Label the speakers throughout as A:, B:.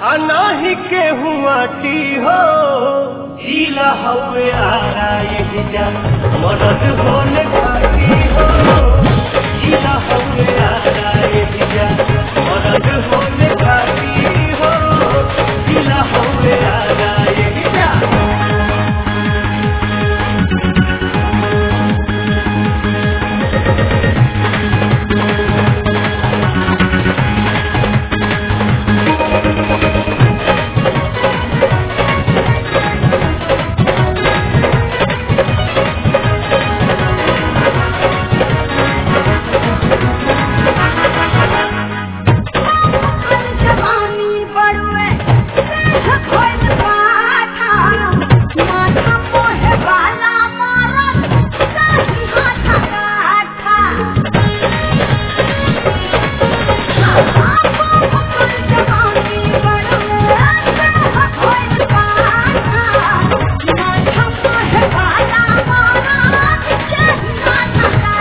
A: अनाही के हुआटी हो
B: जिला हवे आरा ये जा मदद होने खाती हो जिला हवे आरा ये जा मदद होने खाती हो जिला हवे आरा ये जा
C: जवानी बड़ुए खोल माथा माथा मोहे वाला मारत सही हाथा काठा जवानी बड़ुए खोल माथा माथा मोहे वाला मारत सही हाथा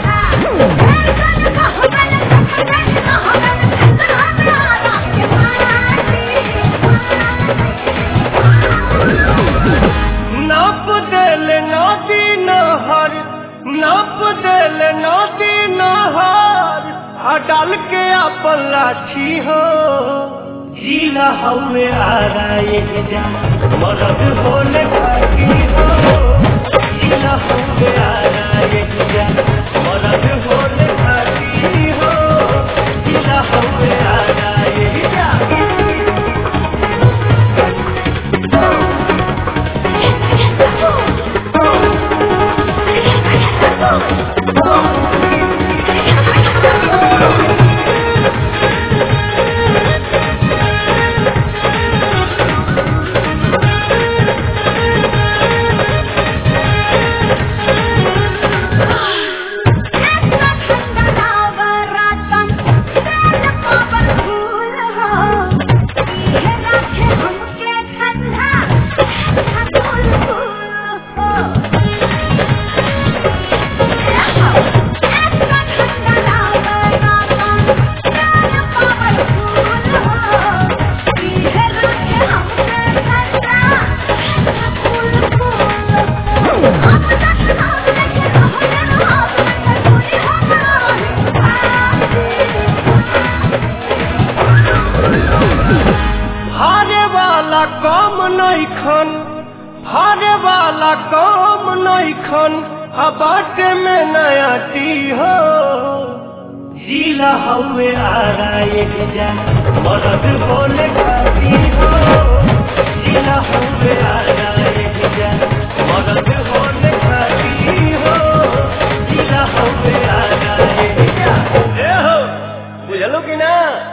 A: नाप देल नदी नहर नाप देल नदी नहर आ डाल के अपन लाठी हो
B: जिला हवे आरा ये जा मदद होने खाती हो जिला हवे आरा ये जा मदद होने खाती हो जिला हवे आरा ये जा
A: हारे वाला कम नैखन हारे वाला कम नैखन आ बाटे में नयाटी हो
B: जिला हवे आरा ये जा मदद होने खाती हो जिला हवे आरा ये जा मदद होने खाती हो जिला हवे आरा ये जा
A: ए हो बुझलो कि ना